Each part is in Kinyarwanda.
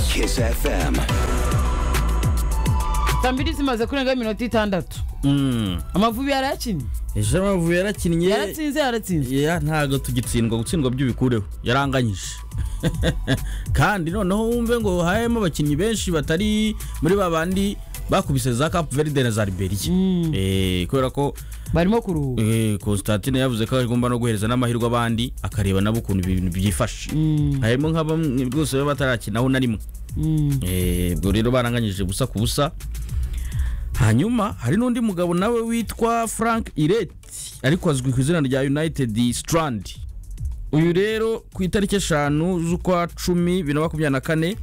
Kiss FM. saa mbiri zimaze kurenga iminota itandatu amavubi yarakinnye ejo amavubi yarakinnye yaratsinze yaratsinze Yeah, ntabwo tugitsindwa gutsindwa by'ubikureho yaranganyije kandi noneho wumve ngo hahemo abakinnyi benshi batari muri ba bandi bakubise za Cape Verde na za Liberia Eh, kubera ko barimo kuruhuka Eh, Constantine yavuze ko agomba no guhereza n'amahirwe abandi akareba nabo ukuntu ibintu byifashe harimo nka bamwe rwose baba batarakinaho na rimwe Mm. Eh, ubwo rero baranganyije busa ku busa hanyuma hari n'undi mugabo nawe witwa frank iret ariko azwi ku izina rya united strand uyu rero ku itariki eshanu z'ukwa cumi bibiri na makumyabiri na kane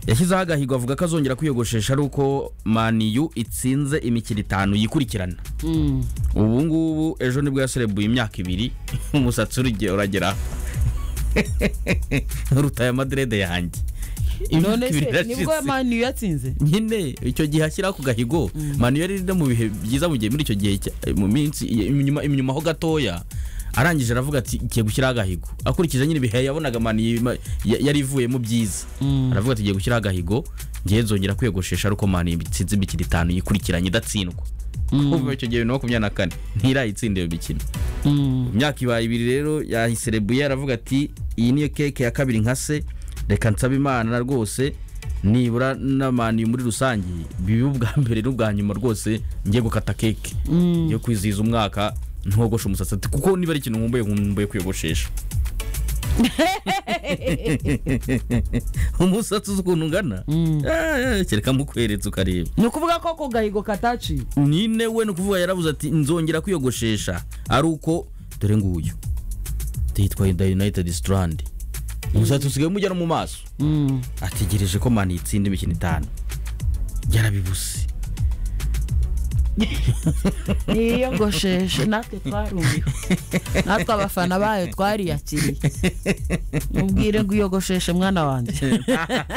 yashyizeho agahigo avuga ko azongera kwiyogoshesha ari uko maniyu itsinze imikino itanu yikurikirana Mm. ubu ngubu ejo nibwo yaserebuye imyaka ibiri umusatsi urige uragera urutaye amaderede yanjye none Imyaka ibiri se nibwo irashize. mani yatsinze nyine icyo gihe ashyiraho ku gahigo manu yari no mu bihe byiza mu gihe muri icyo gihe cya- mu minsi inyuma inyuma ho gatoya arangije aravuga ati igiye gushyiraho agahigo akurikije nyine ibihe yabonaga manu yima- ya- yari ivuyemo byiza aravuga ati igiye gushyiraho agahigo ngiye nzongera kwiyogoshesha ariko manu itsinze imikino itanu yikurikiranye idatsindwa kuva icyo gihe bibiri na makumyabiri na kane ntirayitsinda iyo mikino Mm. imyaka ibaye ibiri rero yahiserebuye aravuga ati iyi niyo keke ya kabiri nka se reka nsaba imana rwose nibura n'abantu muri rusange bibe ubwa mbere n'ubwa nyuma rwose ngiye gukata keke yo kwizihiza umwaka ntogoshe umusatsi ati kuko niba ari ikintu nkumbuye nkumbuye kwiyogoshesha umusatsi uzi ukuntu ungana Eh, eh, kereka mukweretse ukareba ni ukuvuga ko ako gahigo kataciye nine we ni ukuvuga yaravuze ati nzongera kwiyogoshesha ari uko dore nguyu tuyitwa da united strand umusatsi usigaye umujya no mu maso Mm. ategereje ko mani itsinda imikino itanu yarabibuse niyogosheshe natwe twarumiwe natwe abafana bayo twariyakiriye mubwire ngo uyogosheshe mwana wanjye